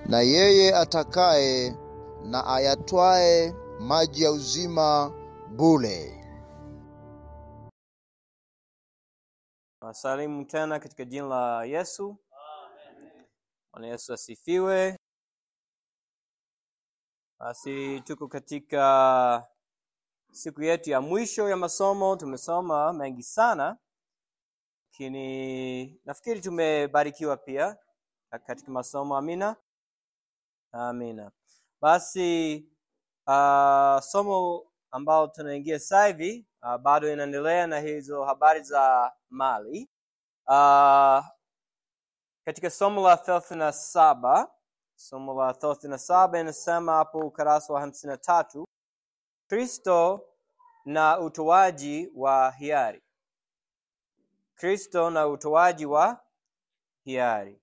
na yeye atakaye na ayatwae maji ya uzima bure. Wasalimu tena katika jina la Yesu. Bwana Yesu asifiwe. Basi tuko katika siku yetu ya mwisho ya masomo. Tumesoma mengi sana, lakini nafikiri tumebarikiwa pia katika masomo. Amina, amina. Basi uh, somo ambao tunaingia sasa hivi uh, bado inaendelea na hizo habari za mali uh, katika somo la thelathini na saba somo la thelathini na saba inasema hapo ukarasa wa hamsini na tatu Kristo na utoaji wa hiari. Kristo na utoaji wa hiari.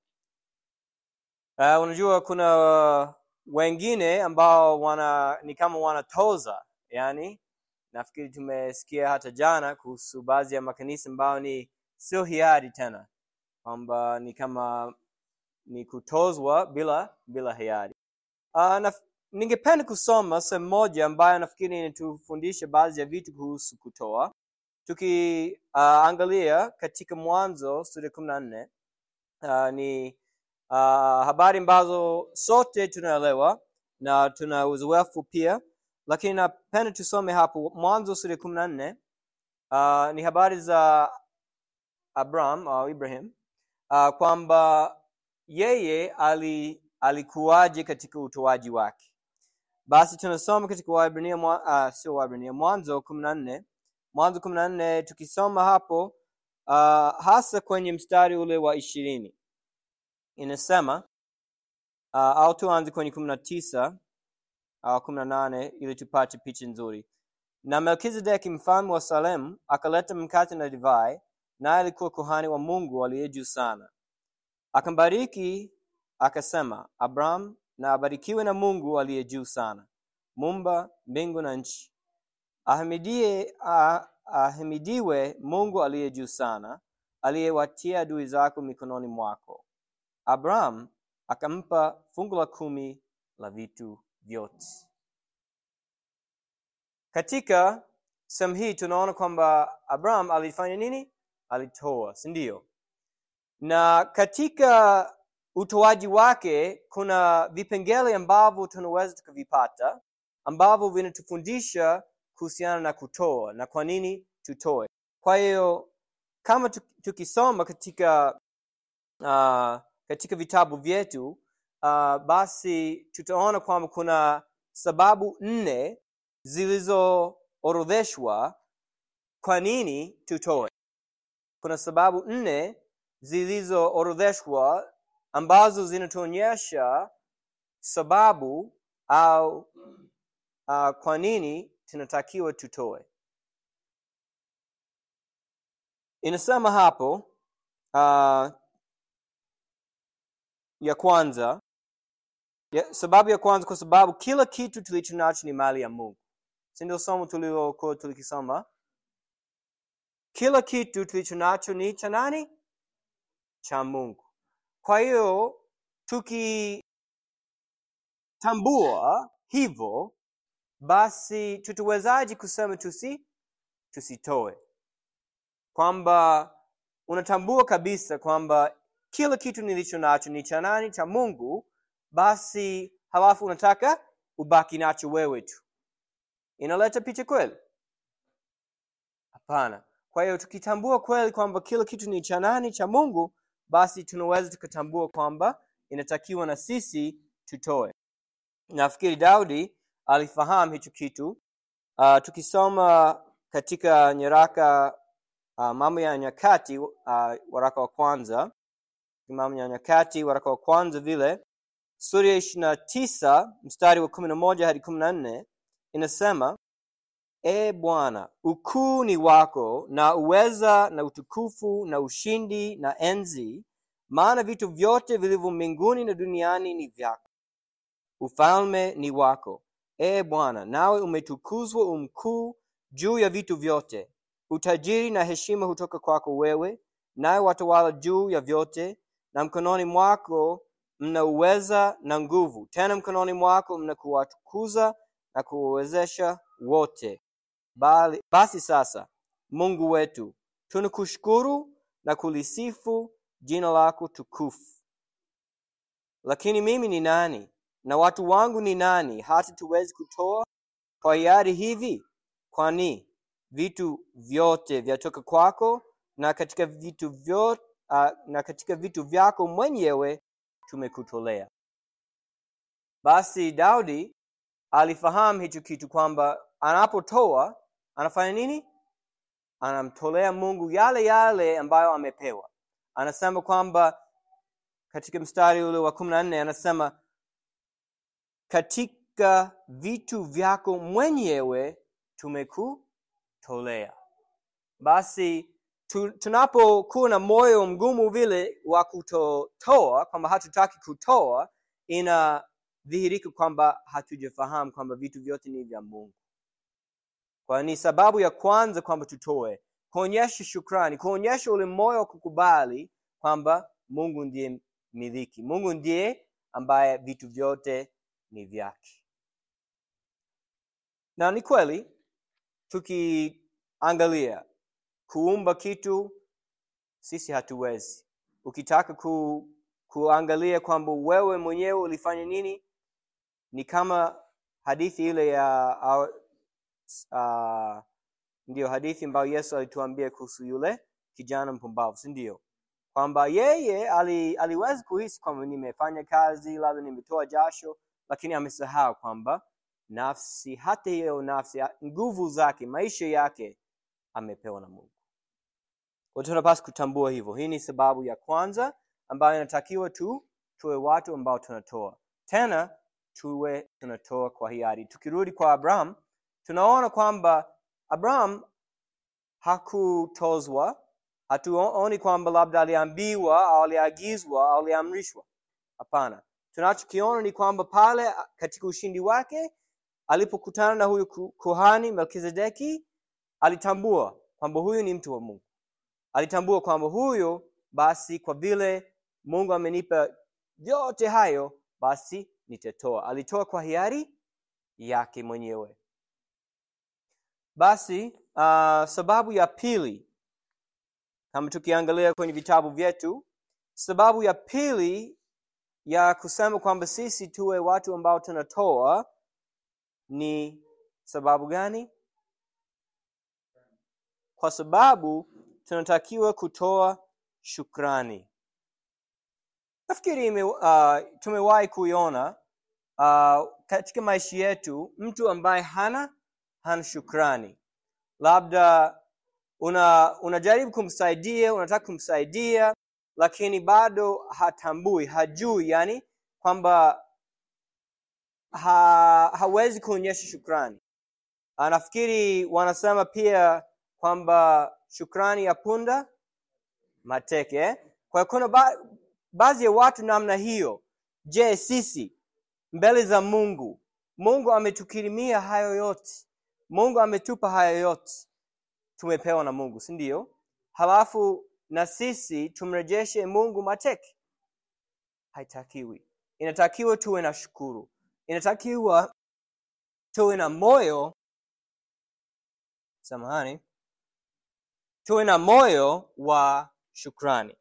Uh, unajua kuna wengine ambao wana ni kama wanatoza, yani nafikiri tumesikia hata jana kuhusu baadhi ya makanisa ambao ni sio hiari tena, kwamba ni kama ni kutozwa bila bila hiari. Uh, na, ningependa kusoma sehemu moja ambayo nafikiri inatufundisha baadhi ya vitu kuhusu kutoa, tukiangalia uh, katika Mwanzo sura ya kumi na nne uh, ni uh, habari ambazo sote tunaelewa na tuna uzoefu pia, lakini napenda tusome hapo Mwanzo sura ya kumi na nne uh, ni habari za Abraham au Ibrahim uh, kwamba yeye ali, alikuwaje katika utoaji wake. Basi tunasoma katika Waebrania uh, sio Waebrania, Mwanzo kumi na nne Mwanzo kumi na nne tukisoma hapo uh, hasa kwenye mstari ule wa ishirini inasema uh, au tuanze kwenye kumi na tisa au kumi na nane ili tupate picha nzuri. Na Melkizedeki mfalme wa Salemu akaleta mkate na divai, naye alikuwa kuhani wa Mungu aliye juu sana. Akambariki akasema, Abraham na abarikiwe na Mungu aliye juu sana, mumba mbingu na nchi. Ahimidie, ah, ahimidiwe Mungu aliye juu sana, aliyewatia adui zako mikononi mwako. Abraham akampa fungu la kumi la vitu vyote. Katika sehemu hii tunaona kwamba Abraham alifanya nini? Alitoa, si ndio? Na katika utoaji wake kuna vipengele ambavyo tunaweza tukavipata ambavyo vinatufundisha kuhusiana na kutoa na kwa nini tutoe. Kwa hiyo kama tukisoma katika uh, katika vitabu vyetu uh, basi tutaona kwamba kuna sababu nne zilizoorodheshwa kwa nini tutoe. Kuna sababu nne zilizoorodheshwa ambazo zinatuonyesha sababu au uh, kwa nini tunatakiwa tutoe. Inasema hapo uh, ya kwanza ya, sababu ya kwanza kwa sababu kila kitu tulicho nacho ni mali ya Mungu. Si ndio somo tulilokuwa tulikisoma? Kila kitu tulicho nacho ni cha nani? Cha Mungu. Kwa hiyo tukitambua hivyo, basi tutawezaje kusema tusi tusitoe? Kwamba unatambua kabisa kwamba kila kitu nilicho nacho ni cha nani? Cha Mungu. Basi halafu unataka ubaki nacho wewe tu, inaleta picha kweli? Hapana. Kwa hiyo tukitambua kweli kwamba kila kitu ni cha nani? Cha Mungu, basi tunaweza tukatambua kwamba inatakiwa na sisi tutoe. Nafikiri Daudi alifahamu hicho kitu. Uh, tukisoma katika nyaraka uh, Mambo ya Nyakati uh, waraka wa kwanza Mambo ya Nyakati waraka wa kwanza vile sura ya ishirini na tisa mstari wa kumi na moja hadi kumi na nne inasema E Bwana, ukuu ni wako na uweza na utukufu na ushindi na enzi, maana vitu vyote vilivyo mbinguni na duniani ni vyako. Ufalme ni wako, e Bwana, nawe umetukuzwa umkuu juu ya vitu vyote. Utajiri na heshima hutoka kwako wewe, nawe watawala juu ya vyote, na mkononi mwako mna uweza na nguvu, tena mkononi mwako mna kuwatukuza na kuwawezesha wote. Bali, basi sasa, Mungu wetu, tunakushukuru na kulisifu jina lako tukufu. Lakini mimi ni nani na watu wangu ni nani hata tuwezi kutoa kwa hiari hivi? Kwani vitu vyote vyatoka kwako, na katika vitu vyote, uh, na katika vitu vyako mwenyewe tumekutolea. Basi Daudi alifahamu hicho kitu kwamba anapotoa anafanya nini? Anamtolea Mungu yale yale ambayo amepewa. Anasema kwamba katika mstari ule wa kumi na nne anasema katika vitu vyako mwenyewe tumekutolea. Basi tu, tunapokuwa na moyo mgumu vile wa kutotoa, kwamba hatutaki kutoa, inadhihirika kwamba hatujafahamu kwamba vitu vyote ni vya Mungu. Kwa ni sababu ya kwanza kwamba tutoe, kuonyesha shukrani, kuonyesha ule moyo wa kukubali kwamba Mungu ndiye miliki, Mungu ndiye ambaye vitu vyote ni vyake. Na ni kweli tukiangalia kuumba kitu sisi hatuwezi. Ukitaka ku, kuangalia kwamba wewe mwenyewe ulifanya nini, ni kama hadithi ile ya uh, uh, ndiyo hadithi ambayo Yesu alituambia kuhusu yule kijana mpumbavu, si ndio? Kwamba yeye ali, aliweza kuhisi kwamba nimefanya kazi, labda nimetoa jasho, lakini amesahau kwamba nafsi, hata hiyo nafsi, nguvu zake, maisha yake amepewa na Mungu. Kwa tunapaswa kutambua hivyo. Hii ni sababu ya kwanza ambayo inatakiwa tu tuwe watu ambao tunatoa, tena tuwe tunatoa kwa hiari. Tukirudi kwa Abraham, tunaona kwamba Abraham hakutozwa. Hatuoni kwamba labda aliambiwa au aliagizwa au aliamrishwa. Hapana, tunachokiona ni kwamba pale katika ushindi wake alipokutana na huyu kuhani Melkizedeki, alitambua kwamba huyu ni mtu wa Mungu. Alitambua kwamba huyo basi, kwa vile Mungu amenipa yote hayo, basi nitatoa. Alitoa kwa hiari yake mwenyewe. Basi uh, sababu ya pili, kama tukiangalia kwenye vitabu vyetu, sababu ya pili ya kusema kwamba sisi tuwe watu ambao tunatoa ni sababu gani? Kwa sababu tunatakiwa kutoa shukrani. Nafikiri uh, tumewahi kuiona uh, katika maisha yetu mtu ambaye hana hana shukrani, labda una unajaribu kumsaidia, unataka kumsaidia, lakini bado hatambui, hajui, yani kwamba ha, hawezi kuonyesha shukrani. Nafikiri wanasema pia kwamba shukrani ya punda mateke eh? Kwa kuna ba, baadhi ya watu namna hiyo. Je, sisi mbele za Mungu, Mungu ametukirimia hayo yote, Mungu ametupa hayo yote, tumepewa na Mungu, si ndio? Halafu na sisi tumrejeshe Mungu mateke? Haitakiwi. Inatakiwa tuwe na shukuru, inatakiwa tuwe na moyo samahani, tuwe na moyo wa shukrani.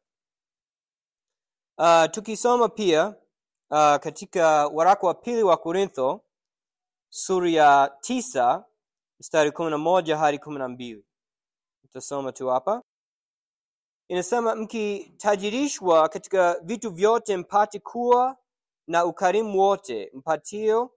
Uh, tukisoma pia uh, katika waraka wa pili wa Korintho sura ya tisa mstari kumi na moja hadi kumi na mbili tutasoma tu hapa. Inasema, mkitajirishwa katika vitu vyote mpate kuwa na ukarimu wote, mpatio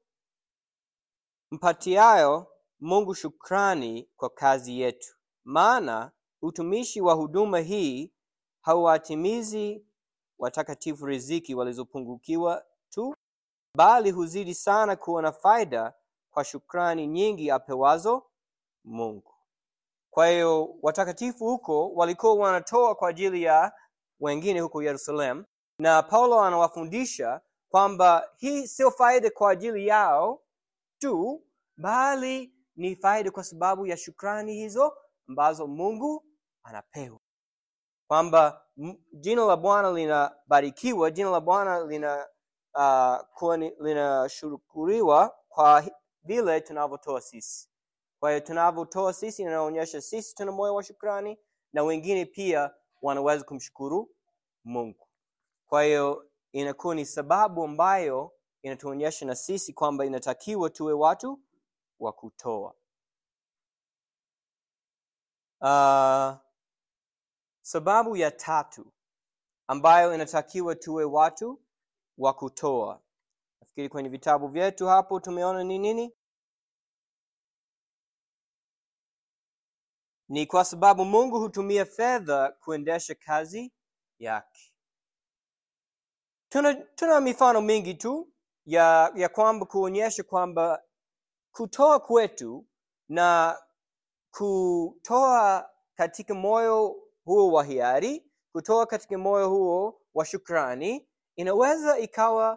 mpatiayo Mungu shukrani kwa kazi yetu. Maana utumishi wa huduma hii hauwatimizi watakatifu riziki walizopungukiwa tu, bali huzidi sana kuwa na faida kwa shukrani nyingi apewazo Mungu. Kwa hiyo watakatifu huko walikuwa wanatoa kwa ajili ya wengine huko Yerusalemu, na Paulo anawafundisha kwamba hii sio faida kwa ajili yao tu, bali ni faida kwa sababu ya shukrani hizo ambazo Mungu anapewa, kwamba jina la Bwana linabarikiwa, jina la Bwana lina uh, kuwa ni- linashukuriwa kwa hi- vile tunavyotoa sisi kwa hiyo tunavyotoa sisi inaonyesha sisi tuna moyo wa shukrani na wengine pia wanaweza kumshukuru mungu kwa hiyo inakuwa ni sababu ambayo inatuonyesha na sisi kwamba inatakiwa tuwe watu wa kutoa uh, sababu ya tatu ambayo inatakiwa tuwe watu wa kutoa nafikiri kwenye vitabu vyetu hapo tumeona ni nini ni kwa sababu mungu hutumia fedha kuendesha kazi yake tuna, tuna mifano mingi tu ya ya kwamba kuonyesha kwamba kutoa kwetu na kutoa katika moyo huo wa hiari kutoa katika moyo huo wa shukrani inaweza ikawa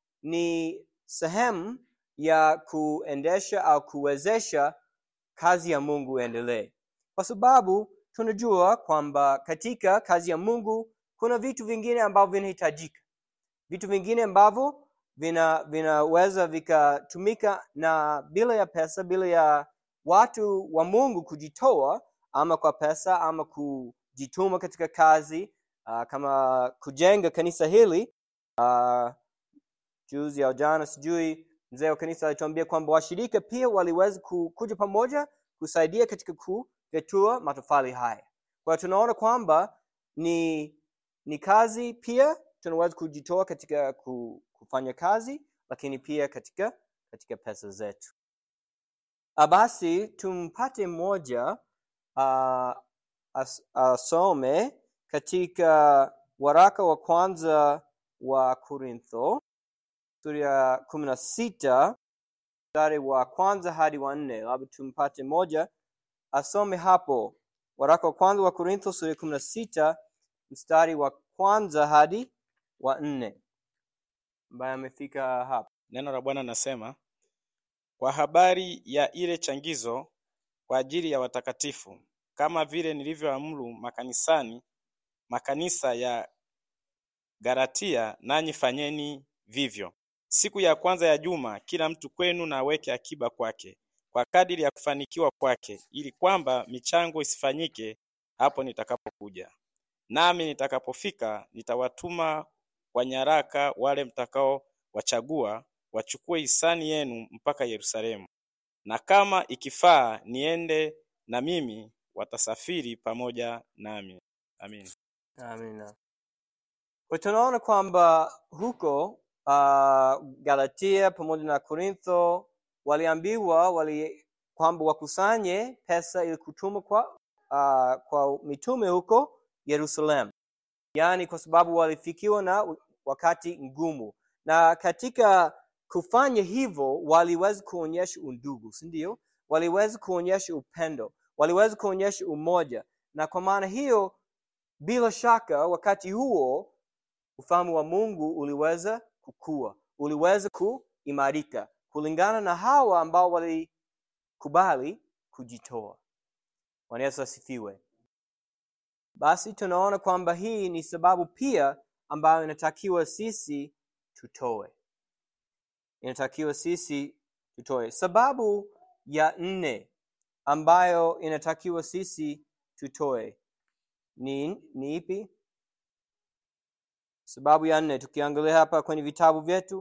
ni sehemu ya kuendesha au kuwezesha kazi ya mungu iendelee kwa sababu tunajua kwamba katika kazi ya mungu kuna vitu vingine ambavyo vinahitajika vitu vingine ambavyo vina vinaweza vikatumika na bila ya pesa bila ya watu wa mungu kujitoa ama kwa pesa ama kujituma katika kazi uh, kama kujenga kanisa hili uh, juzi au jana sijui mzee wa kanisa alituambia kwamba washirika pia waliweza ku- kuja pamoja kusaidia katika kufyatua matofali haya kwa hiyo tunaona kwamba ni ni kazi pia tunaweza kujitoa katika ku- kufanya kazi lakini pia katika katika pesa zetu Ah, basi tumpate mmoja uh, as, asome katika waraka wa kwanza wa korintho sura ya kumi na sita mstari wa kwanza hadi wa nne labda tumpate moja asome hapo waraka wa kwanza wa korintho sura ya kumi na sita mstari wa kwanza hadi wa nne ambaye amefika hapa Neno la Bwana nasema, kwa habari ya ile changizo kwa ajili ya watakatifu, kama vile nilivyoamuru makanisani makanisa ya Galatia, nanyi fanyeni vivyo. Siku ya kwanza ya juma, kila mtu kwenu na aweke akiba kwake, kwa kadiri ya kufanikiwa kwake, ili kwamba michango isifanyike hapo nitakapokuja. Nami nitakapofika nitawatuma kwa nyaraka wale mtakaowachagua wachukue hisani yenu mpaka Yerusalemu, na kama ikifaa niende na mimi, watasafiri pamoja nami. Amin. amina kwa tunaona kwamba huko uh, galatia pamoja na korintho waliambiwa wali kwamba wakusanye pesa ili kutuma kwa uh, kwa mitume huko yerusalemu yaani kwa sababu walifikiwa na wakati ngumu na katika kufanya hivyo waliweza kuonyesha undugu si ndio waliweza kuonyesha upendo waliweza kuonyesha umoja na kwa maana hiyo bila shaka wakati huo ufalme wa mungu uliweza kukua uliweza kuimarika kulingana na hawa ambao walikubali kujitoa bwana yesu asifiwe basi tunaona kwamba hii ni sababu pia ambayo inatakiwa sisi tutoe inatakiwa sisi tutoe sababu ya nne ambayo inatakiwa sisi tutoe ni, ni ipi sababu ya nne tukiangalia hapa kwenye vitabu vyetu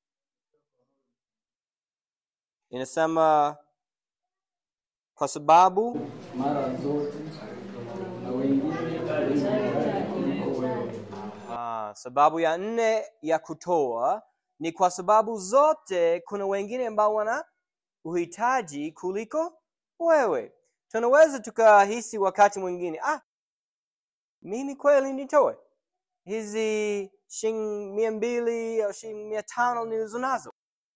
inasema kwa sababu mara zote na wengine kuliko wewe. Ah, sababu ya nne ya kutoa ni kwa sababu zote kuna wengine ambao wana uhitaji kuliko wewe tunaweza tukahisi wakati mwingine ah mimi kweli nitoe hizi shilingi mia mbili au shilingi mia tano nilizo nazo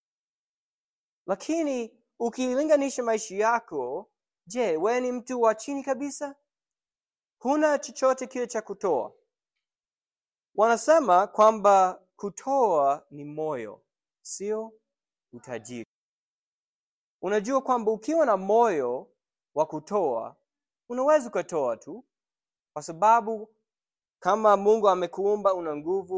lakini ukilinganisha maisha yako je wewe ni mtu wa chini kabisa huna chochote kile cha kutoa wanasema kwamba kutoa ni moyo sio utajiri unajua kwamba ukiwa na moyo wa kutoa unaweza ukatoa tu kwa sababu kama mungu amekuumba una nguvu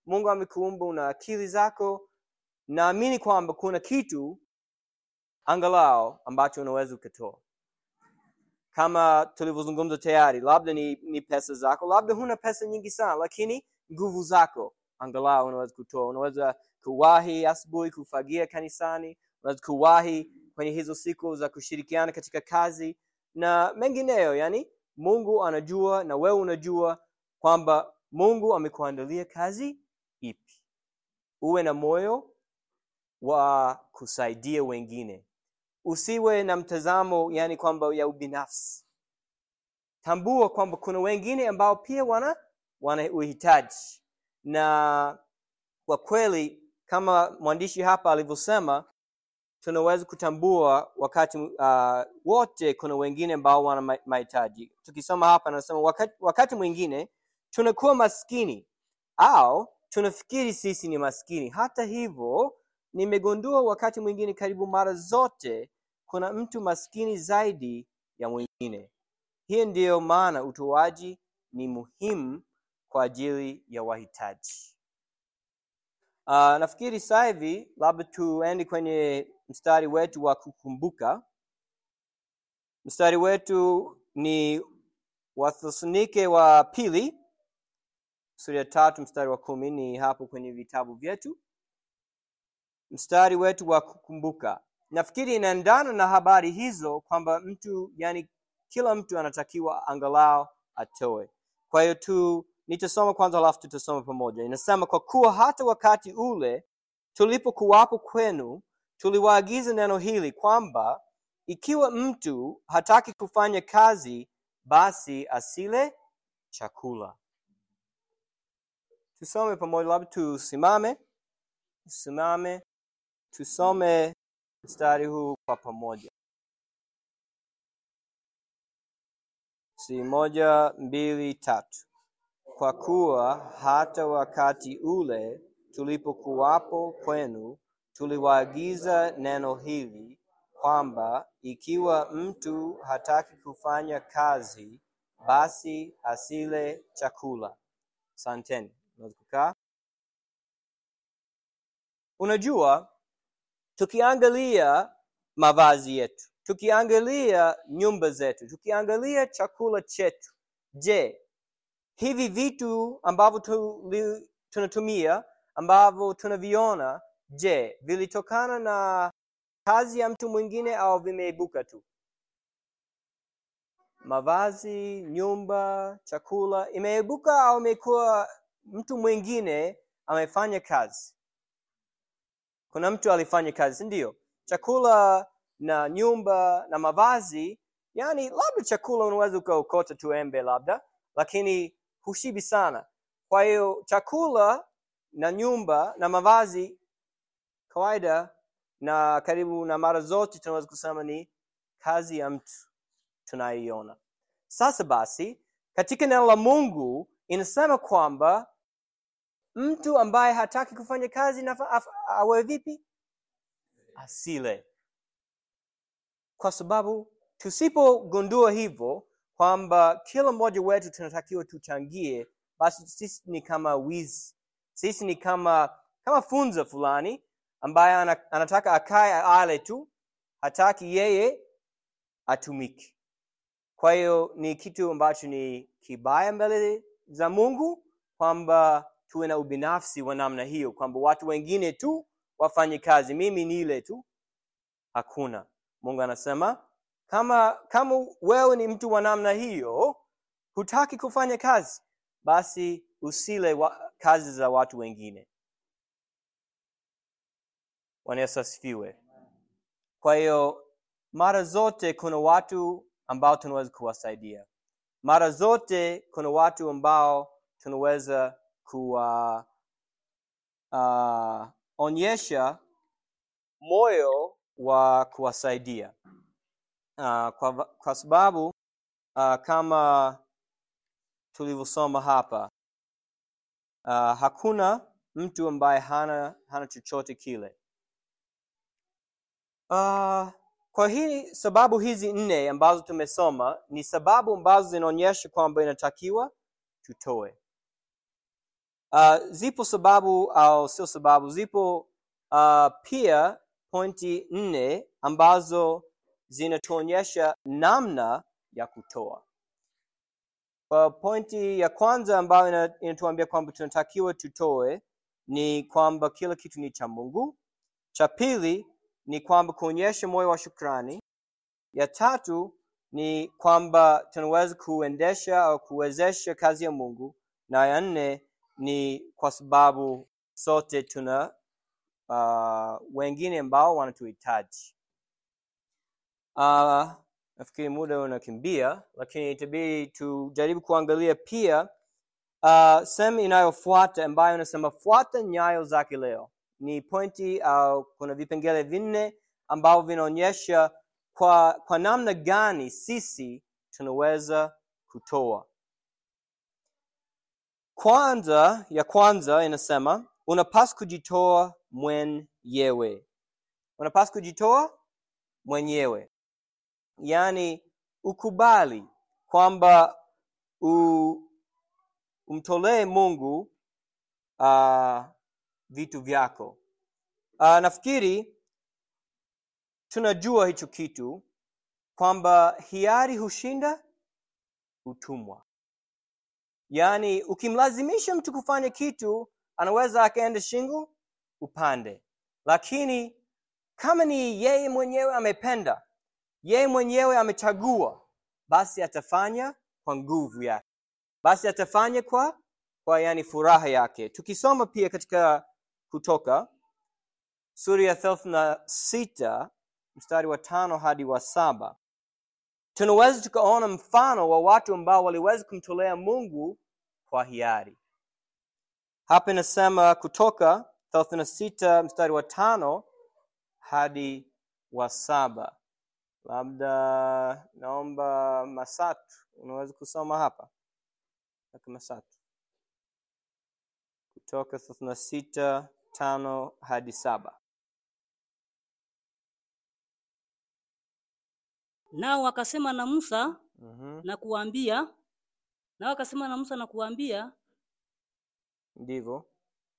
mungu amekuumba una akili zako naamini kwamba kuna kitu angalau ambacho unaweza ukatoa kama tulivyozungumza tayari labda ni, ni pesa zako labda huna pesa nyingi sana lakini nguvu zako angalau unaweza kutoa unaweza kuwahi asubuhi kufagia kanisani unaweza kuwahi kwenye hizo siku za kushirikiana katika kazi na mengineyo yani mungu anajua na wewe unajua kwamba mungu amekuandalia kazi ipi uwe na moyo wa kusaidia wengine usiwe na mtazamo yani kwamba ya ubinafsi tambua kwamba kuna wengine ambao pia wana wana uhitaji na kwa kweli kama mwandishi hapa alivyosema tunaweza kutambua wakati uh, wote kuna wengine ambao wana ma- mahitaji tukisoma hapa anasema wakati, wakati mwingine tunakuwa maskini au tunafikiri sisi ni maskini hata hivyo nimegundua wakati mwingine karibu mara zote kuna mtu maskini zaidi ya mwingine hii ndiyo maana utoaji ni muhimu kwa ajili ya wahitaji uh, nafikiri sasa hivi labda tuende kwenye mstari wetu wa kukumbuka mstari wetu ni wathesalonike wa pili sura ya tatu mstari wa kumi ni hapo kwenye vitabu vyetu mstari wetu wa kukumbuka nafikiri inaendana na habari hizo kwamba mtu yani kila mtu anatakiwa angalau atoe kwa hiyo tu nitasoma kwanza alafu tutasoma pamoja inasema kwa kuwa hata wakati ule tulipokuwapo kwenu tuliwaagiza neno hili kwamba ikiwa mtu hataki kufanya kazi basi asile chakula tusome pamoja labda tusimame tusimame tusome mstari huu kwa pamoja si moja mbili tatu kwa kuwa hata wakati ule tulipokuwapo kwenu tuliwaagiza neno hili kwamba ikiwa mtu hataki kufanya kazi basi asile chakula santeni unaweza kukaa unajua tukiangalia mavazi yetu tukiangalia nyumba zetu tukiangalia chakula chetu je hivi vitu ambavyo tuli- tunatumia ambavyo tunaviona je vilitokana na kazi ya mtu mwingine au vimeibuka tu mavazi nyumba chakula imeibuka au imekuwa mtu mwingine amefanya kazi kuna mtu alifanya kazi ndio chakula na nyumba na mavazi yani labda chakula unaweza ukaokota tu embe labda lakini hushibi sana kwa hiyo chakula na nyumba na mavazi kawaida na karibu na mara zote tunaweza kusema ni kazi ya mtu tunaiona sasa basi katika neno la mungu inasema kwamba mtu ambaye hataki kufanya kazi nafa- af- awe vipi asile kwa sababu tusipogundua hivyo kwamba kila mmoja wetu tunatakiwa tuchangie basi sisi ni kama wizi sisi ni kama kama funza fulani ambaye ana, anataka akae ale tu hataki yeye atumike kwa hiyo ni kitu ambacho ni kibaya mbele za mungu kwamba tuwe na ubinafsi wa namna hiyo kwamba watu wengine tu wafanye kazi mimi nile tu hakuna mungu anasema kama kama wewe ni mtu wa namna hiyo hutaki kufanya kazi basi usile wa, kazi za watu wengine Bwana Yesu asifiwe kwa hiyo mara zote kuna watu ambao tunaweza kuwasaidia mara zote kuna watu ambao tunaweza kuwa uh, onyesha moyo wa kuwasaidia uh, kwa, kwa sababu uh, kama tulivyosoma hapa uh, hakuna mtu ambaye hana hana chochote kile uh, kwa hii sababu hizi nne ambazo tumesoma ni sababu ambazo zinaonyesha kwamba inatakiwa tutoe uh, zipo sababu au sio sababu zipo uh, pia pointi nne ambazo zinatuonyesha namna ya kutoa uh, pointi ya kwanza ambayo ina- inatuambia kwamba tunatakiwa tutoe ni kwamba kila kitu ni cha mungu cha pili ni kwamba kuonyesha moyo wa shukrani ya tatu ni kwamba tunaweza kuendesha au kuwezesha kazi ya mungu na ya nne ni kwa sababu sote tuna uh, wengine ambao wanatuhitaji uh, nafikiri muda unakimbia lakini itabidi tujaribu kuangalia pia uh, sehemu inayofuata ambayo inasema fuata nyayo zake leo ni pointi au kuna vipengele vinne ambavyo vinaonyesha kwa, kwa namna gani sisi tunaweza kutoa kwanza ya kwanza inasema unapaswa kujitoa mwenyewe unapaswa kujitoa mwenyewe yaani ukubali kwamba u- umtolee mungu uh, vitu vyako uh, nafikiri tunajua hicho kitu kwamba hiari hushinda utumwa yaani ukimlazimisha mtu kufanya kitu anaweza akaenda shingo upande lakini kama ni yeye mwenyewe amependa yeye mwenyewe amechagua basi atafanya kwa nguvu yake basi atafanya kwa kwa yani furaha yake tukisoma pia katika kutoka sura ya thelathini na sita mstari wa tano hadi wa saba tunaweza tukaona mfano wa watu ambao waliweza kumtolea mungu kwa hiari hapa inasema kutoka thelathini na sita mstari wa tano hadi wa saba labda naomba masatu unaweza kusoma hapa Kaka masatu kutoka thelathini na sita tano hadi saba Nao wakasema na Musa mm-hmm. na kuambia, nao wakasema na Musa na kuambia, ndivyo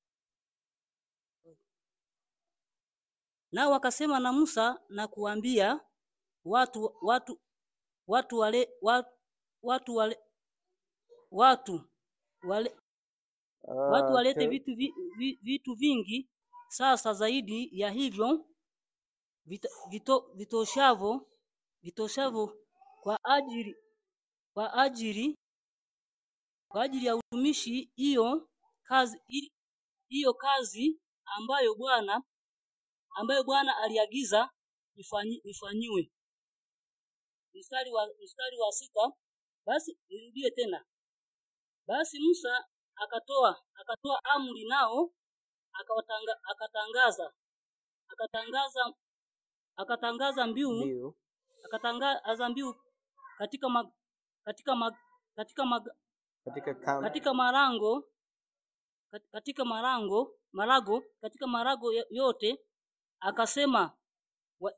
nao wakasema na Musa na kuambia watu watu watu wale watu, watu wale watu wale watu walete Okay. vitu vi, vi, vitu vingi sasa zaidi ya hivyo vito, vito, vitoshavo vitoshavo kwa ajili kwa ajili kwa ajili ya utumishi hiyo kazi ili- hiyo kazi ambayo Bwana ambayo Bwana aliagiza ifanyi, ifanyiwe. Mstari wa mstari wa sita basi nirudie tena. Basi Musa akatoa akatoa amri nao akawatanga, akatangaza akatangaza akatangaza mbiu ndio akatangaza mbiu katika ma, katika ma, katika ma, katika kam... katika marango kat- katika marango marago katika marago yo- yote akasema wa,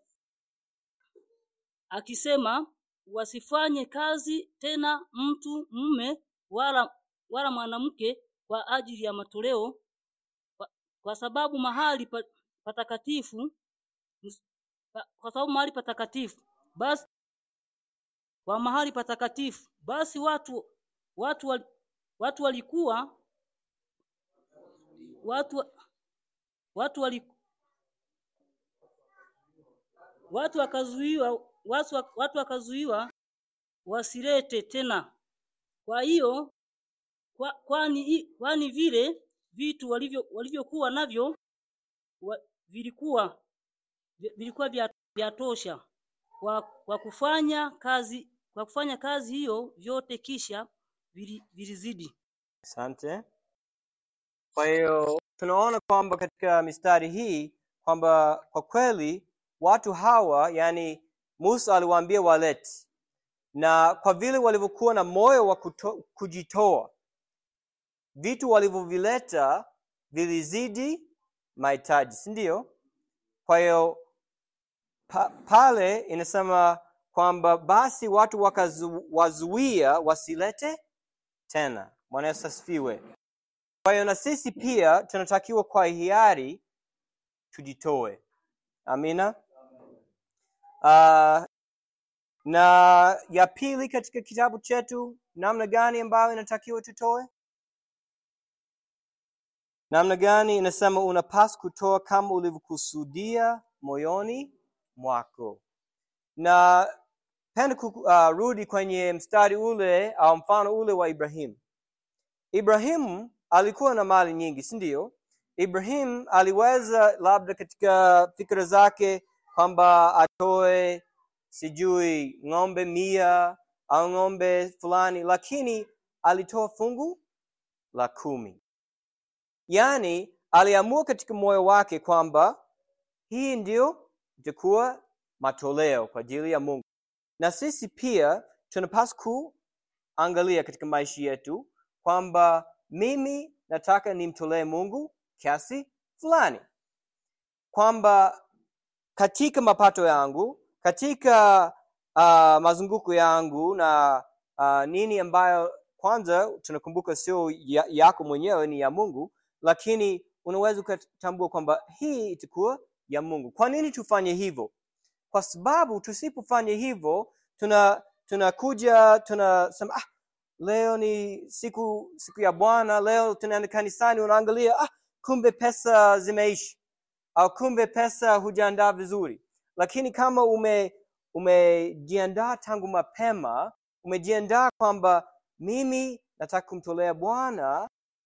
akisema wasifanye kazi tena mtu mume wala wala mwanamke kwa ajili ya matoleo kwa, kwa sababu mahali pa, patakatifu ms- pa, kwa sababu mahali patakatifu basi kwa mahali patakatifu basi watu watu wal, watu walikuwa watu watu wali, watu wakazuiwa watu, wa- watu wakazuiwa wasilete tena kwa hiyo kwa, kwani i- kwani vile vitu walivyo walivyokuwa navyo wa, vilikuwa vi- vilikuwa vya, vya tosha kwa, kwa kufanya kazi kwa kufanya kazi hiyo vyote kisha vili- vilizidi asante kwa hiyo tunaona kwamba katika mistari hii kwamba kwa kweli watu hawa yani musa aliwaambia walete na kwa vile walivyokuwa na moyo wa kuto, kujitoa vitu walivyovileta vilizidi mahitaji si ndio kwa hiyo pa, pale inasema kwamba basi watu wakawazuia wasilete tena bwana yesu asifiwe kwa hiyo na sisi pia tunatakiwa kwa hiari tujitoe amina uh, na ya pili katika kitabu chetu namna gani ambayo inatakiwa tutoe namna gani inasema unapaswa kutoa kama ulivyokusudia moyoni mwako na penda kurudi uh, kwenye mstari ule au mfano ule wa ibrahimu ibrahimu alikuwa na mali nyingi si ndio ibrahim aliweza labda katika fikra zake kwamba atoe sijui ng'ombe mia au ng'ombe fulani lakini alitoa fungu la kumi yaani aliamua katika moyo wake kwamba hii ndio itakuwa matoleo kwa ajili ya mungu na sisi pia tunapaswa kuangalia katika maisha yetu kwamba mimi nataka nimtolee mungu kiasi fulani kwamba katika mapato yangu katika uh, mazunguko yangu na uh, nini ambayo kwanza tunakumbuka sio ya, yako mwenyewe ni ya mungu lakini unaweza ukatambua kwamba hii itakuwa ya mungu kwa nini tufanye hivyo kwa sababu tusipofanya hivyo tuna tunakuja tunasema ah, leo ni siku siku ya bwana leo tunaenda kanisani unaangalia ah, kumbe pesa zimeisha au kumbe pesa hujaandaa vizuri lakini kama ume umejiandaa tangu mapema umejiandaa kwamba mimi nataka kumtolea bwana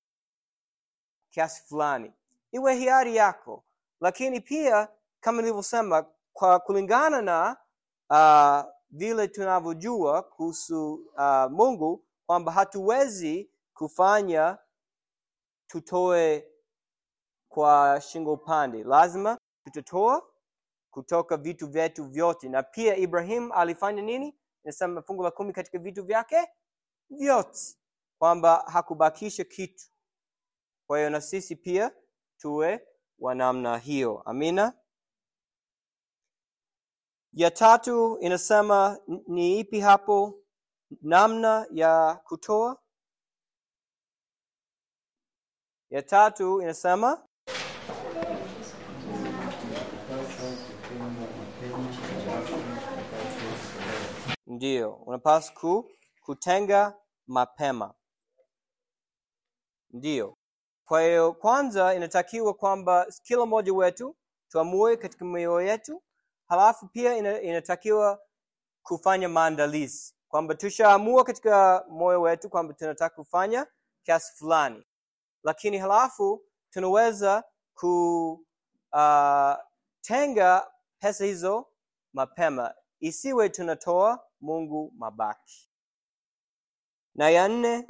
kiasi fulani iwe hiari yako lakini pia kama nilivyosema kwa kulingana na uh, vile tunavyojua kuhusu uh, mungu kwamba hatuwezi kufanya tutoe kwa shingo upande lazima tutatoa kutoka vitu vyetu vyote na pia ibrahim alifanya nini inasema fungu la kumi katika vitu vyake vyote kwamba hakubakisha kitu kwa hiyo na sisi pia tuwe wa namna hiyo amina ya tatu inasema ni ipi hapo namna ya kutoa ya tatu inasema ndiyo unapaswa ku, kutenga mapema ndiyo kwa hiyo kwanza inatakiwa kwamba kila mmoja wetu tuamue katika mioyo yetu halafu pia ina, inatakiwa kufanya maandalizi kwamba tushaamua katika moyo wetu kwamba tunataka kufanya kiasi fulani lakini halafu tunaweza kutenga uh, pesa hizo mapema isiwe tunatoa mungu mabaki na ya nne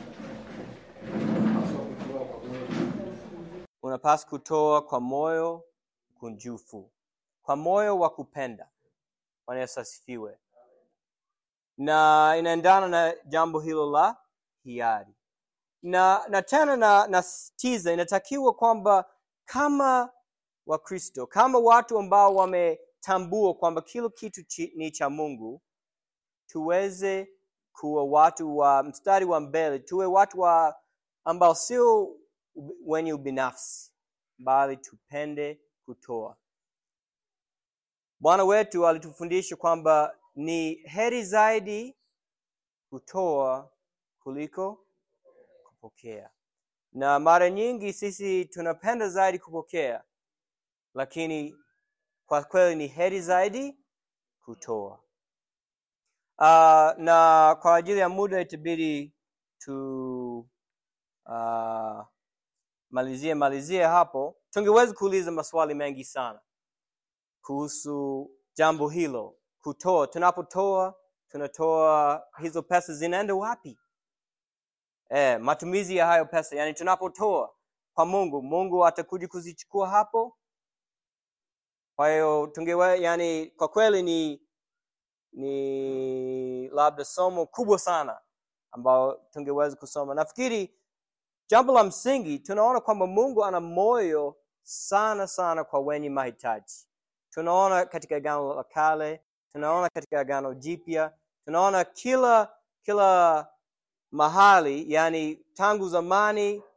unapaswa kutoa kwa moyo kunjufu kwa moyo wa kupenda bwana yesu asifiwe na inaendana na jambo hilo la hiari na na tena na nasitiza inatakiwa kwamba kama wakristo kama watu ambao wametambua kwamba kila kitu chi, ni cha mungu tuweze kuwa watu wa mstari wa mbele tuwe watu wa ambao sio wenye ubinafsi bali tupende kutoa bwana wetu alitufundisha kwamba ni heri zaidi kutoa kuliko kupokea na mara nyingi sisi tunapenda zaidi kupokea lakini kwa kweli ni heri zaidi kutoa uh, na kwa ajili ya muda itabidi tu uh, malizie malizie hapo tungeweza kuuliza maswali mengi sana kuhusu jambo hilo kutoa tunapotoa tunatoa hizo pesa zinaenda wapi eh, matumizi ya hayo pesa yani tunapotoa kwa mungu mungu atakuja kuzichukua hapo kwa hiyo tungewe yani kwa kweli ni ni labda somo kubwa sana ambao tungeweza kusoma nafikiri jambo la msingi tunaona kwamba mungu ana moyo sana sana kwa wenye mahitaji tunaona katika agano la kale tunaona katika agano jipya tunaona kila kila mahali yani tangu zamani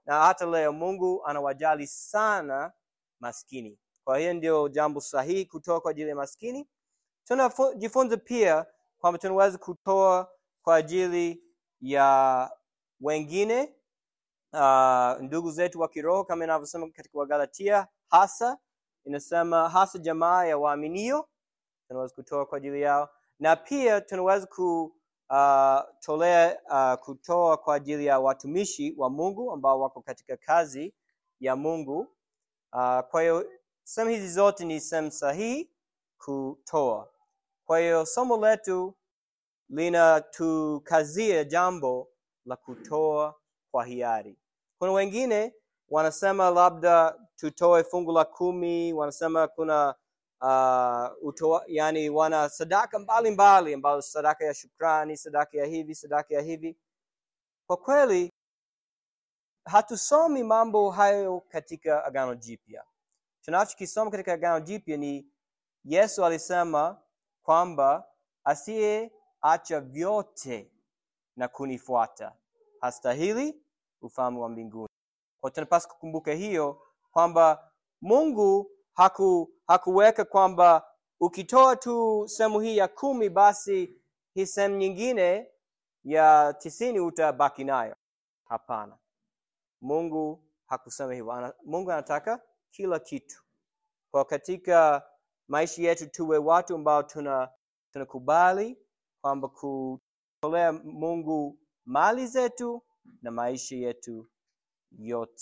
na hata leo mungu anawajali sana maskini kwa hiyo ndio jambo sahihi kutoa kwa ajili ya maskini tunajifunza pia kwamba tunaweza kutoa kwa ajili ya wengine uh, ndugu zetu wa kiroho kama inavyosema katika wagalatia hasa inasema hasa jamaa ya waaminio tunaweza kutoa kwa ajili yao na pia tunaweza kutolea uh, uh, kutoa kwa ajili ya watumishi wa mungu ambao wako katika kazi ya mungu uh, kwa hiyo sehemu hizi zote ni sehemu sahihi kutoa kwa hiyo somo letu linatukazia jambo la kutoa kwa hiari kuna wengine wanasema labda tutoe fungu la kumi wanasema kuna uh, utoa, yani wana sadaka mbalimbali ambazo sadaka ya shukrani sadaka ya hivi sadaka ya hivi kwa kweli hatusomi mambo hayo katika agano jipya tunachokisoma katika agano jipya ni yesu alisema kwamba asiyeacha vyote na kunifuata hastahili ufalme wa mbinguni kwa tunapaswa kukumbuka hiyo kwamba mungu haku, hakuweka kwamba ukitoa tu sehemu hii ya kumi basi hii sehemu nyingine ya tisini utabaki nayo hapana mungu hakusema hivyo Ana, mungu anataka kila kitu kwa katika maisha yetu tuwe watu ambao tuna tunakubali kwamba kutolea mungu mali zetu na maisha yetu yote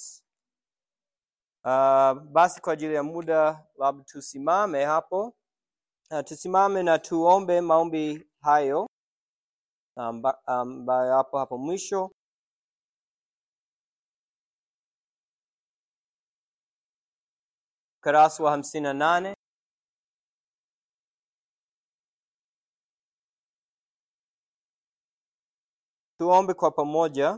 uh, basi kwa ajili ya muda labda tusimame hapo uh, tusimame na tuombe maombi hayo ambayo amba, hapo hapo mwisho ukarasa wa hamsini na nane tuombe kwa pamoja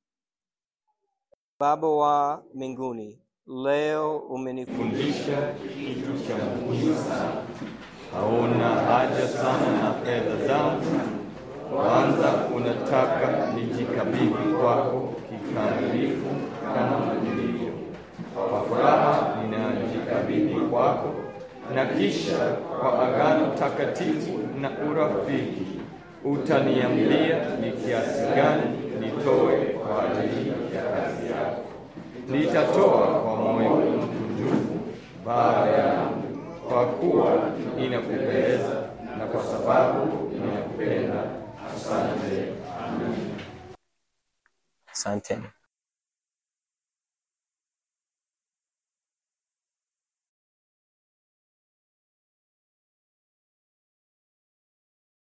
baba wa mbinguni leo umenifundisha kitu cha muhimu sana. Hauna haja sana na fedha zangu. Kwanza unataka nijikabidhi kwako kikamilifu kama nilivyo. Kwa furaha ninajikabidhi kwako, na kisha kwa agano takatifu na urafiki utaniambia ni kiasi gani nitoe kwa ajili ya kazi yako. Nitatoa kwa moyo mkunjufu Baba yangu, kwa kuwa inakupendeza na kwa sababu inakupenda. Asante. asanteni